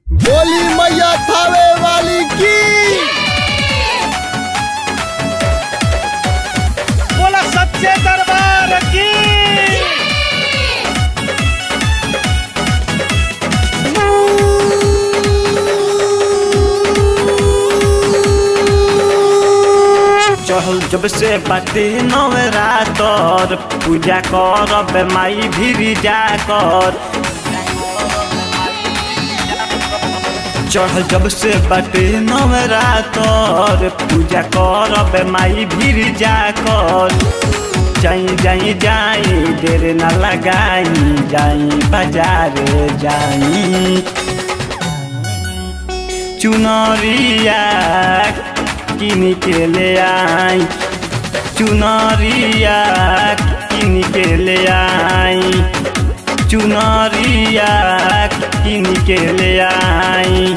बोली मैया थावे वाली की बोला सच्चे दरबार की चहल जब से बाटे नवरातर पूजा कर माई भी जा कर चढ़ल जब से बाटे नवरातर पूजा कर माई भी जा कर जाई जाई जाई देर न लगाई जाई बाजार जाई चुनरिया किन के ले आई चुनरिया किन के ले आई चुनरिया किन के ले आई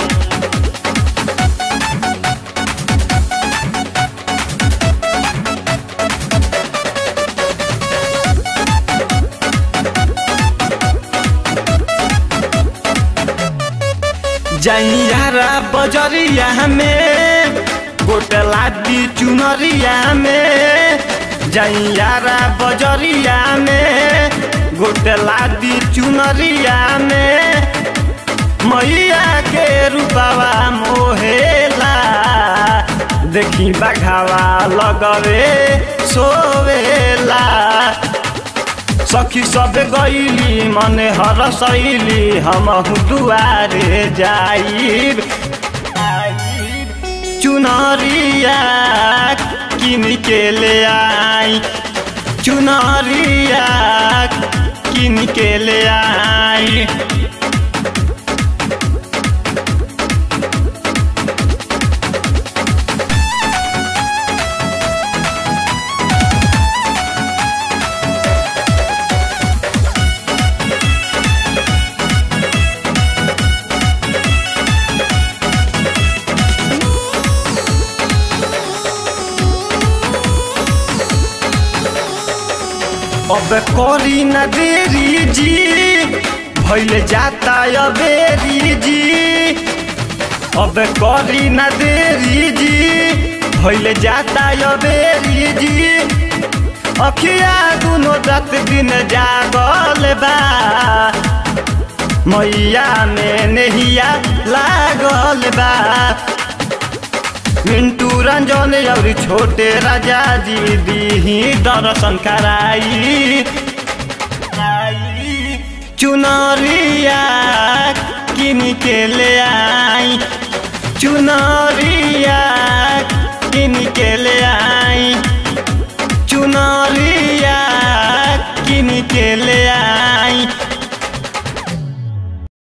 जैयारा बजरिया में गोटला दी चुनरिया में जैयारा बजरिया में गोटला दी चुनरिया में मैया के रूपवा मोहेला देखी बघावा लगवे सोवेला सखी सब गईली मने हर सैली हम दुआरे जाइब चुनरिया किन के ले आई चुनरिया किन के ले आई अब करी न देरी जी भैल जाता अबेरी जी अब करी न देरी जी भैल जाता अबेरी जी अखिया दुनो रात दिन जागल बा मैया में नहिया लागल बा मिंटू रंजन और छोटे राजा जी दी दर्शन कराई चुनरिया किन के ले आई चुनरिया किन के ले आई चुनरिया किन के ले आई